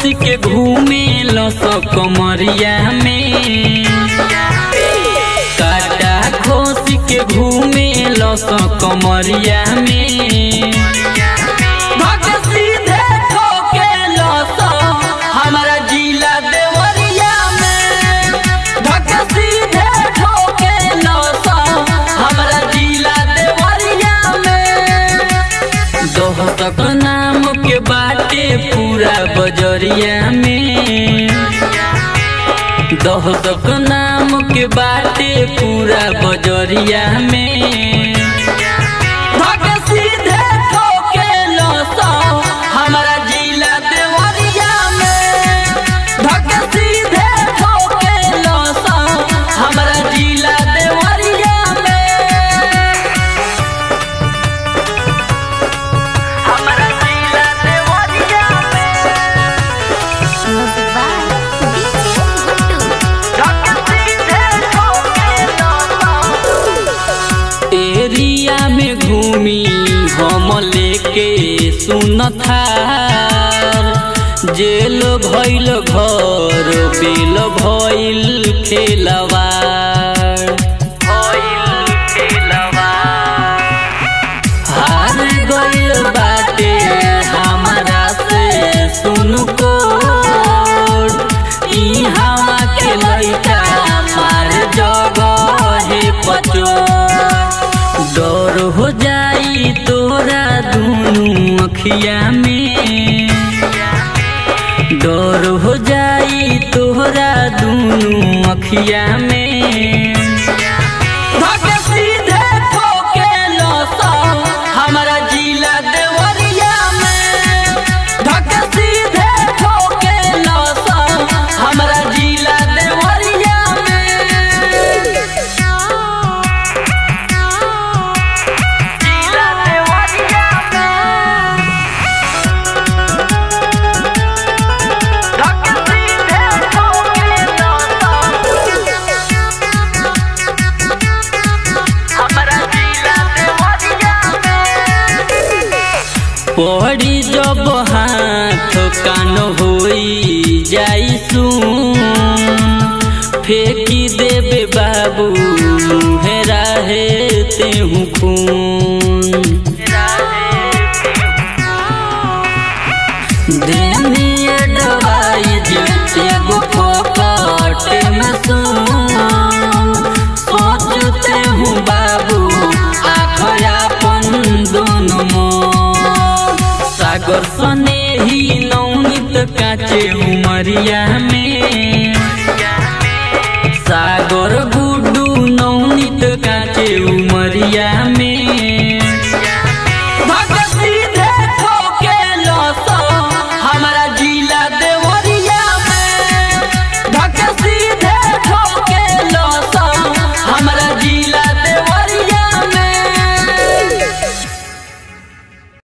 के घूमे लस कमरिया में काटा खोस के घूमे लस कमरिया में भग सीधे ठोके लस हमारा जिला देवरिया में भग सीधे ठोके लस हमारा जिला देवरिया में दोहतक नाम के बाटे पूरा बजरिया में दोहतक नाम के बाटे पूरा बजरिया में भग सीधे ठोके लस हमारा जिला देवरिया में भग सीधे ठोके लस हमारा जिला देवरिया में हमारा जिला Deoria Music by DJ Guttu. Area में घूमी हम लेके सुनथा जेल भइल घर बेल भइल खेलवार हार गइल बाटे हमरा से सुन को ई हवा के लइका मार जगहे पचो डर हो जाई तोरा दुनू अखिया में डर हो जाई तोरा दुनू अखिया में भग सीधे ठोके लस हमारा जिला देवरिया में भग सीधे ठोके लस हमारा जिला देवरिया में जिला देवरिया में भग सीधे ठोके हमारा जिला देवरिया पड़ी जब हाथ कान होई जाई सुन फेंकी देबे बाबू मुहेरा है तेहू खून देनिए दवाई जे एगो पकट में सुन सोचते हूँ बाबू आँख अपन दोनों मोर सागर सने ही नौनित काचे उमरिया में सागर गुडू नौनित काचे उमरिया में